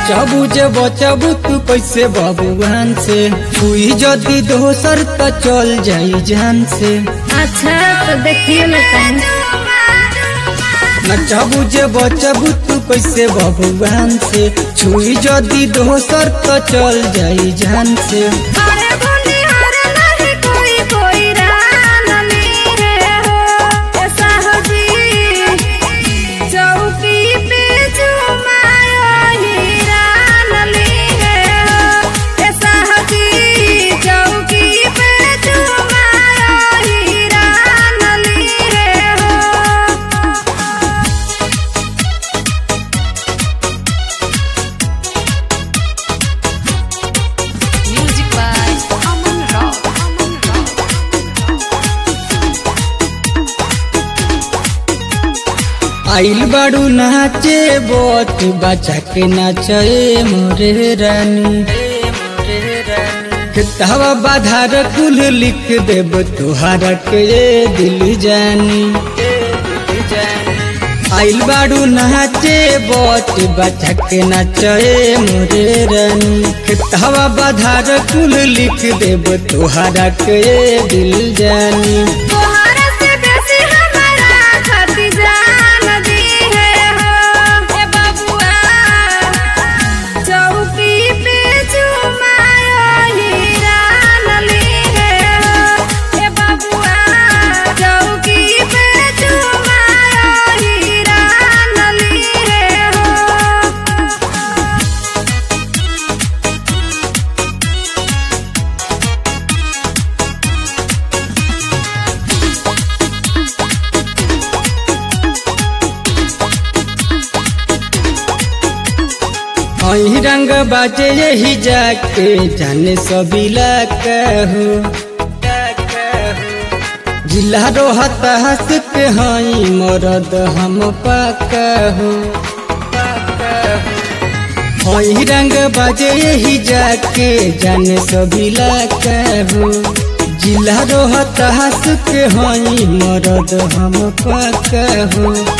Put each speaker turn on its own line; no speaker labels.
नचबू जे बचबू तू कैसे बबुआन से छुई जदी दोसर त चल जाई जान से
अच्छा तो देखिए मैं कहूँ
नचबू जे बचबू तू कैसे बबुआन से छुई जदी दोसर त चल जाई जान से
अरे बोली हर नहीं कोई कोई रान मेरे हो ऐसा हो जी चौकी पे जुमायो हीरान मेरे हो ऐसा हो जी चौकी पे जुमायो हीरान मेरे हो
Music by Aman Rao. Aman Rao.
आइल बाड़ू नाचे बत बचा के नाचे मोरे रानी किताबा बाधार कुल लिख देब तुहारा के दिल जानी आइल बाड़ू नाचे बत बचा के नाचे मोरे रानी किताबा बाधार कुल लिख देब तुहारा के दिल जानी
तोहरा से बेसी हमारा खातिर जान दी है हो ए बबुआ चौकी पे जुमायो हीरान ली है हो ए बबुआ चौकी पे जुमायो हीरान ली है हो
अही रंग बाजे यही जाके जाने सबिला कहू जिला रोहत हंस के हई मरद हम पाकहू अही रंग बाजे यही जाके जाने सबिला कहू जिला रोहत हंस के हई मरद हम पाकहू